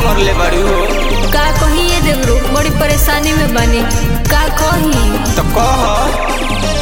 मरले बड़ी हो का कही ये देवरो बड़ी परेशानी में बनी का कही तो कह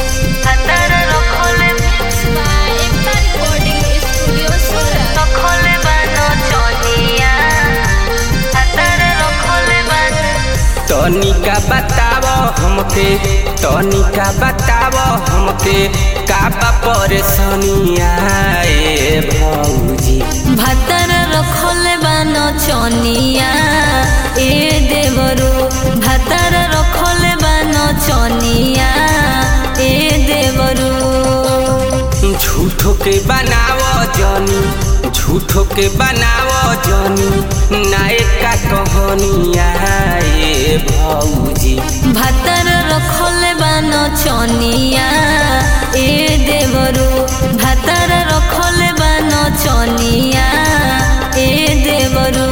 तनिका बताव हमके तनिका बताव हमके का बा परेशानिया ए भौजी भातर रखले बान चनिया ए देवरो भातर रखले बान चनिया ए देवरो झूठो के बनाव जनी झूठो के बनाव जनी नायका कहानिया ए भौजी भातर रखले बान चनिया ए देवरो भातर रखले बान चनिया ए देवरो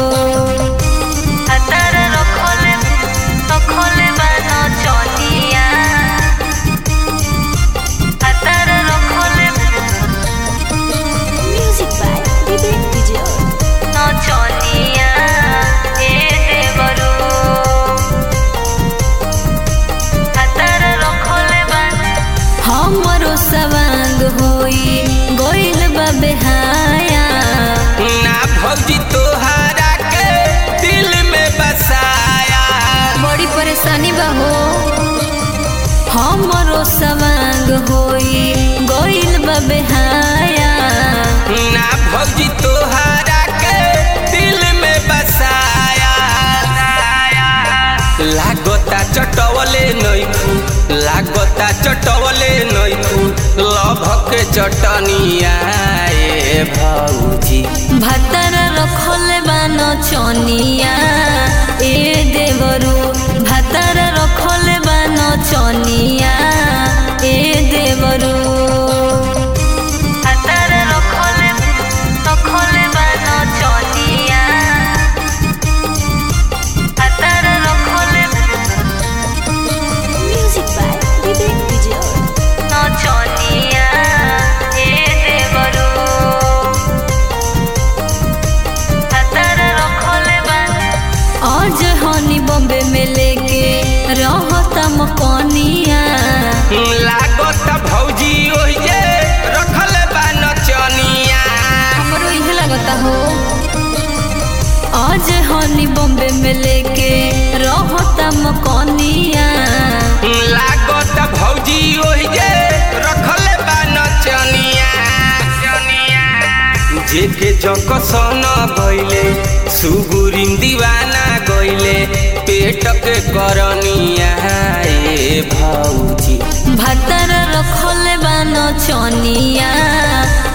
भातर रखले रखले बान चनिया भातर रखले Music by Vivek Vijay. चनिया ए देवरो भातर रखले बान हमरो सवांग होई गोइल बा बेहाया ना भौजी तोहरा के दिल में बसाया बड़ी परेशानी बा हो हमरो सवांग होई गोइल बा बेहाया ना भौजी तोहरा के दिल में बसाया लागता चटवले नैखू लागता चटवले नैखू लभ के चटनिया ए भौजी भातर रखले बान चनिया ए देवरो भातर रखले बान चनिया ए देवरो भातर रखले रखले बान चनिया भातर रखले Music by Vivek Vijay. चनिया ए देवरो भातर रखले बान आज हनी बॉम्बे में लेके रहता मकनिया लागता भौजी ओहिजे रखल बा नचनिया हमरो इहे लगता हो आज हनी बॉम्बे में लेके रहता मकनिया लागत भौजी ओहिजे रखले बा नचनिया जेके जकसन गइले सुगुरिम दीवाना गइले पेट के करनिया ए भौजी भातर रखले बान चनिया